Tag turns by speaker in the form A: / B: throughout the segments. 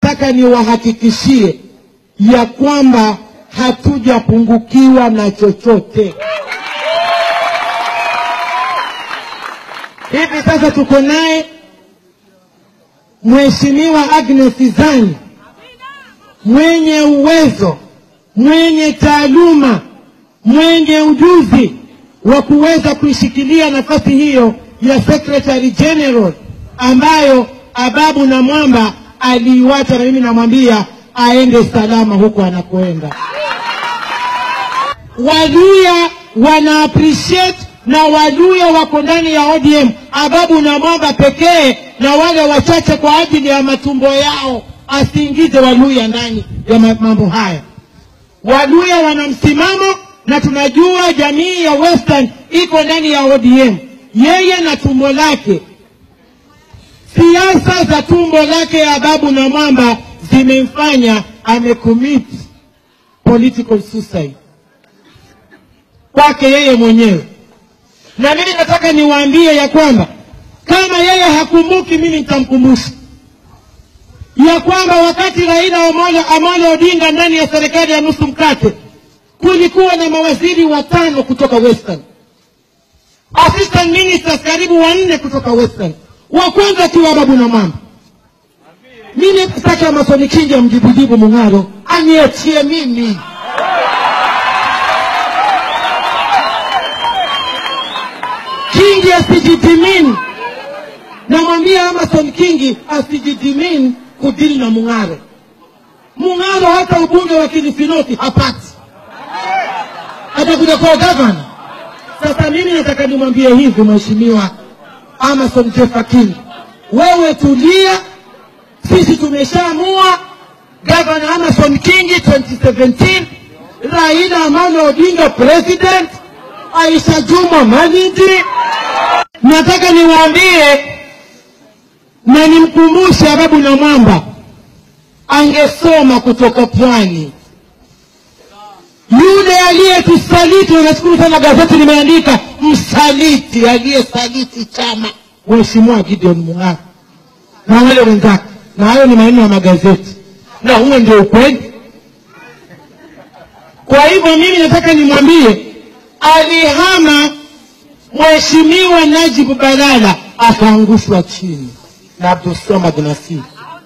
A: nataka niwahakikishie ya kwamba hatujapungukiwa na chochote. Hivi sasa tuko naye Mheshimiwa Agnes Zani mwenye uwezo, mwenye taaluma, mwenye ujuzi wa kuweza kuishikilia nafasi hiyo ya Secretary General ambayo Ababu na Mwamba aliiwacha, na mimi namwambia aende salama huko anakoenda. Waluya wana appreciate na Waluya wako ndani ya ODM, Ababu na Mwamba pekee na wale wachache kwa ajili ya matumbo yao, asiingize Waluya ndani ya ma- mambo haya. Waluya wana msimamo na tunajua jamii ya Western iko ndani ya ODM, yeye na tumbo lake. Siasa za tumbo lake ya Ababu na Mwamba zimemfanya amecommit political suicide kwake yeye mwenyewe, na mimi nataka niwaambie ya kwamba kama yeye hakumbuki, mimi nitamkumbusha ya kwamba wakati Raila Amolo, Amolo Odinga ndani ya serikali ya nusu mkate kulikuwa na mawaziri watano kutoka Western, assistant ministers karibu wanne kutoka Western, wa kwanza akiwa Babu na Mwamba. Mimi sitaki Amason Kingi amjibujibu Mung'aro, aniachie mimi. Kingi asijidimini, namwambia Amason Kingi asijidimini kudili na Mung'aro. Mung'aro hata ubunge wa Kilifinoti hapati, atakuja kuwa gavana. Sasa mimi nataka nimwambie hivi, Mheshimiwa Amason Jeffa Kingi, wewe tulia, sisi tumeshaamua gavana Amason Kingi 2017, Raila Amolo Odinga president, Aisha Juma Malindi. Nataka niwaambie na nimkumbushe Ababu na Mwamba angesoma kutoka pwani yule aliyetusaliti. Nashukuru sana gazeti limeandika msaliti, aliyesaliti chama, Mheshimiwa Gideon Mung'aro na wale wenzake, na hayo ni maneno ya magazeti, na huo ndio ukweli. Kwa hivyo mimi nataka nimwambie, alihama Mheshimiwa Najib Balala akaangushwa chini na Abdulswamad Nasir.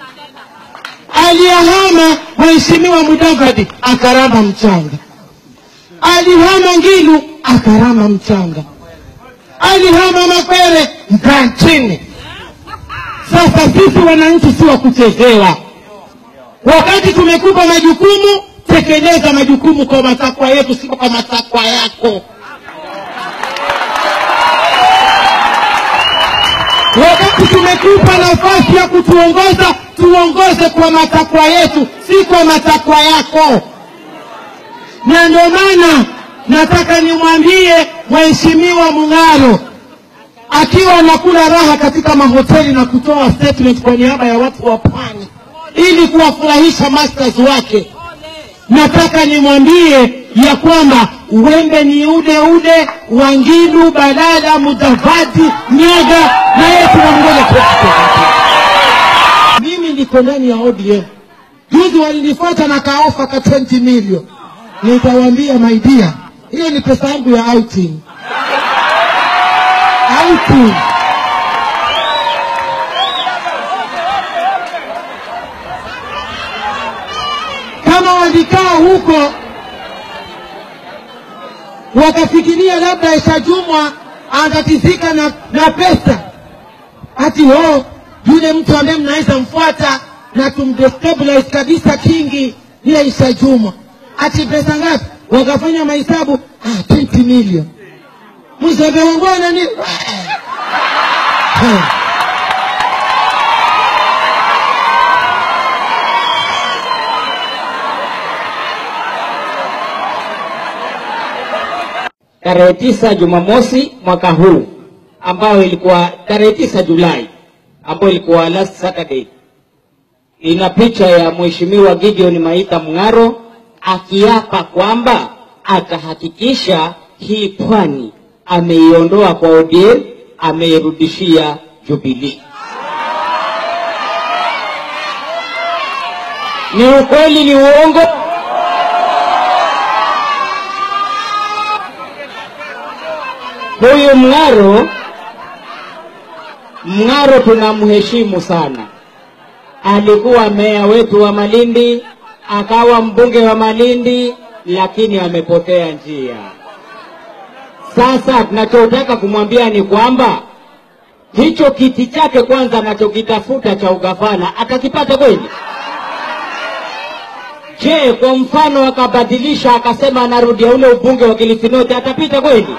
A: Aliyahama Mheshimiwa Mudavadi akarama mchanga, alihama Ngilu akarama mchanga, alihama Makwere mkaa chini. Sasa sisi wananchi si wa kuchezewa. Wakati tumekupa majukumu, tekeleza majukumu kwa matakwa yetu, sio kwa matakwa yako. Wakati tumekupa nafasi ya kutuongoza, tuongoze kwa matakwa yetu, si kwa matakwa yako. Na ndio maana nataka nimwambie Mheshimiwa Mung'aro akiwa anakula raha katika mahoteli na kutoa statement kwa niaba ya watu wa pwani ili kuwafurahisha masters wake, nataka nimwambie ya kwamba uwembe ni ule ule wa Ngilu, Balala, Mudavadi, Nyaga na yeye tunamngoja president. Mimi niko ndani ya ODM. Juzi walinifuata na kaofa ka 20 million, nitawaambia my dear, hiyo ni pesa yangu ya outing outing. Kama walikaa huko wakafikiria labda Aisha Jumwa anatatizika na, na pesa, ati ho yule mtu ambaye mnaweza mfuata na tumdestabilize kabisa Kingi ni Aisha Jumwa, ati pesa ngapi? Wakafanya mahesabu ah, 20 million mzembe wangwana ni Eh.
B: tarehe tisa Jumamosi mwaka huu ambayo ilikuwa tarehe tisa Julai ambayo ilikuwa last Saturday, ina picha ya Mheshimiwa Gideon Maitha Mung'aro akiapa kwamba atahakikisha hii pwani ameiondoa kwa ODM, ameirudishia Jubilee. Ni ukweli, ni uongo? Huyu Mng'aro, Mng'aro tunamheshimu sana. Alikuwa meya wetu wa Malindi, akawa mbunge wa Malindi, lakini amepotea njia. Sasa tunachotaka kumwambia ni kwamba hicho kiti chake kwanza anachokitafuta cha ugavana atakipata kweli? Je, kwa mfano akabadilisha akasema anarudia ule ubunge wa Kilifi North atapita kweli?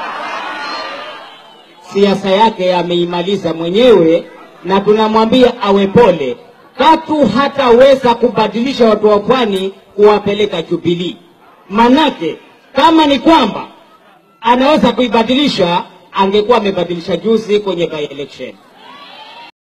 B: Siasa yake ameimaliza mwenyewe, na tunamwambia awe pole. Katu hataweza kubadilisha watu wa pwani kuwapeleka Jubilee. Manake kama ni kwamba anaweza kuibadilisha, angekuwa amebadilisha juzi kwenye by election.